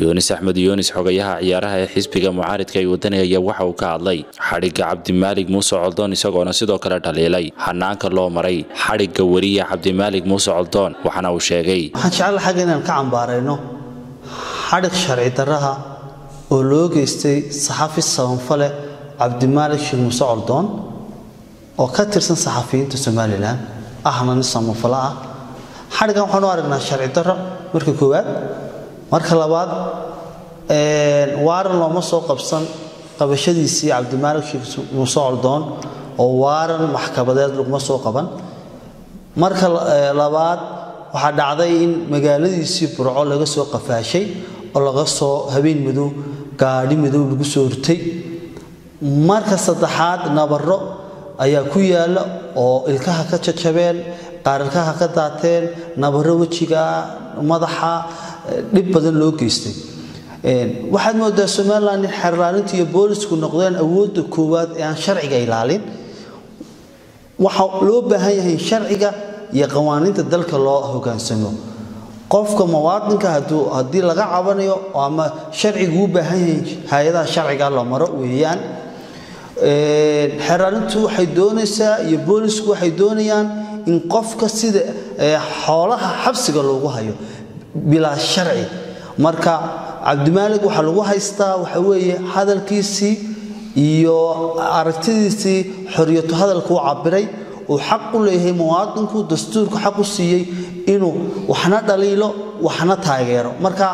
yunis axmed yunis xogayaha ciyaaraha ee xisbiga mucaaridka ee wadanigaya waxa uu ka hadlay xadhigga cabdimaalig muuse coldoon isagoona sidoo kale dhaliilay hanaanka loo maray xadhigga weriya cabdimaalig muuse coldoon waxaana uu sheegay waxaan jecla xagga inaan ka cambaarayno xadhig sharci darraha oo loo geystay saxafi sabanfale cabdimaalig sheekh muuse coldoon oo ka tirsan saxafiyiinta somalilan ahna nin sabanfale ah xadhiggan waxaanu aragnaa sharci darro marka koowaad marka labaad waaran looma soo qabsan qabashadiisii cabdimaalig sheekh muuse coldoon oo waaran maxkamadeed laguma soo qaban marka labaad waxaa dhacday in magaaladiisii burco laga soo qafaashay oo laga soo habeen madow gaadhi madow lagu soo rutay marka saddexaad nabaro ayaa ku yaalla oo ilkaha ka jajabeen qaar ilkaha ka daateen nabaro wejiga madaxa dhib badan loo geystay waxaad moodaa somalilan in xerlaalinta iyo boolisku noqdeen awoodda koowaad ee aan sharciga ilaalin waxaa loo baahan yahay in sharciga iyo qawaaniinta dalka loo hogaansamo qofka muwaadinka haddii laga cabanayo ama sharcigu u baahan yahay hay-adaha sharciga la maro weeyaan xeraalintu waxay doonaysaa iyo boolisku waxay doonayaan in qofka sida xoolaha xabsiga loogu hayo bilaa sharci marka cabdimaalig waxaa lagu haystaa waxa weeye hadalkiisii iyo aragtidiisii xoriyatu hadalka u cabiray uu xaq u leeyahay muwaadinku dastuurku xaq u siiyey inuu waxna dhaliilo waxna taageero marka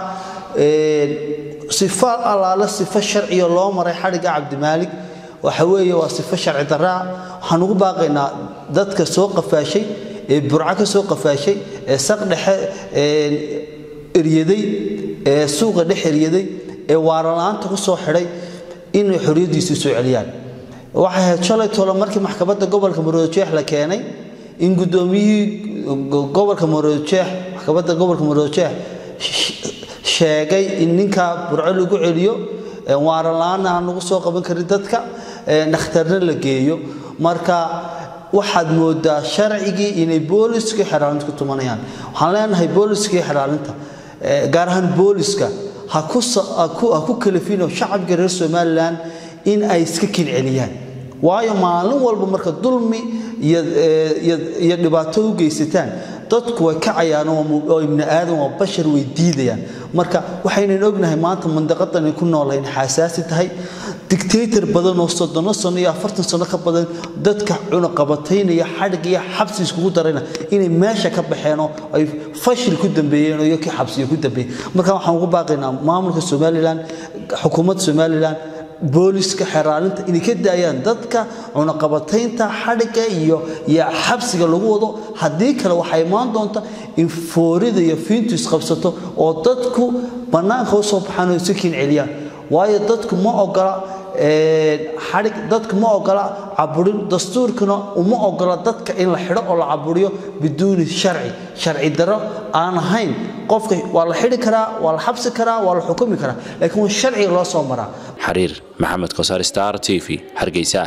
sifo allaale sifo sharciga loo maray xadhigga cabdimaalig waxa weeye waa sifo sharci darraa waxaan ugu baaqaynaa dadka soo qafaashay ee burco ka soo qafaashay ee saq dhexe eryaday ee suuqa dhex eryaday ee waarala-aanta ku soo xidhay inay xoriyaddiisii soo celiyaan waxay ahayd shalay tolo markii maxkamadda gobolka maroojeex la keenay in guddoomiyihii gobolka maroojeex maxkamadda gobolka maroojeex sheegay in ninka burco lagu celiyo waarala-aanna aan lagu soo qaban karin dadka dhakhtarna la geeyo marka waxaad moodaa sharcigii inay booliskii xeraalinta ku tumanayaan waxaan leenahay booliskii xeraalinta gaar ahaan booliska ha ku kalafino shacabka reer somalilan in ay iska kinceliyaan waayo maalin walba marka dulmi iyo dhibaato u geysataan dadku way kacayaan oo ibni aadan waa bashar way diidayaan marka waxaynan ognahay maanta mandaqadan ku noolayn xasaasi tahay dictator badan oo soddono sano iyo afartan sano ka badan dadka cunaqabataynaya xadhig iyo xabsi iskugu darayna inay meesha ka baxeen oo ay fashil ku dambeeyeen oo iyo kii xabsiyo ku dambeeyeen marka waxaan ugu baaqaynaa maamulka somalilan xukuumadda somalilan booliska xeraalinta inay ka daayaan dadka cunaqabataynta xadhigga iyo iyo xabsiga lagu wado haddii kale waxaa imaan doonta in foorida iyo fiintu isqabsato oo dadku bannaanka u soo baxaan oo isu kiin celiyaan waayo dadku ma ogola xadhig dadku ma ogola caburin dastuurkuna uma ogola dadka in la xidho oo la caburiyo biduuni sharci sharci darro aan ahayn qofka waa la xidhi karaa waa la xabsi karaa waa la xukumi karaa laakiin waa sharciga loo soo maraa xariir maxamed kosaar star t v hargeysa